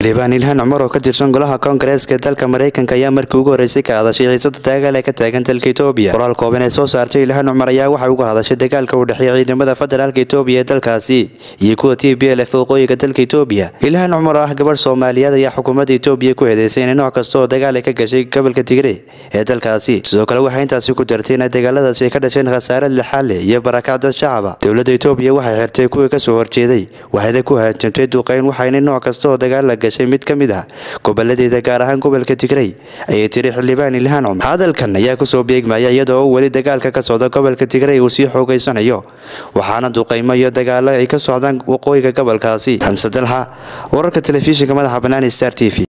xildhibaan ilhaan cumar oo ka tirsan golaha koongareeska ee dalka maraykanka ayaa markii ugu horreysay ka hadashay xiisada dagaal ee ka taagan dalka etoobiya qoraal kooban ee soo saartay ilhaan cumar ayaa waxay uga hadashay dagaalka u dhexeeya ciidamada federaalka etoobiya ee dalkaasi iyo kuwa t b l f waqooyiga dalka etoobiya ilhaan cumar oo ah gabadh soomaaliyeed ayaa xukuumadda etoobiya ku heedeysay inay nooc kasta oo dagaal ay ka gashay gobolka tigre ee dalkaasi sidoo kale waxay intaasi ku dartay inay dagaaladaasi ay ka dhasheen khasaare lixaad leh iyo barakac dad shacaba dowladda etoobiya waxay xirtay kuwii kasoo horjeeday waxayna ku haajamtay duqeyn waxayna nooc kasta oo dagaal la gashay mid ka mid ah goboladeeda gaar ahaan gobolka tigrey ayay tiri xildhibaan ilhaan cumar hadalkan ayaa kusoo beegmaya iyadoo uu weli dagaalka ka socda gobolka tigrey uu sii xoogeysanayo waxaana duqeymo iyo dagaalo ay ka socdaan waqooyiga gobolkaasi xamse dalxa wararka telefishinka madaxa bannaan star t v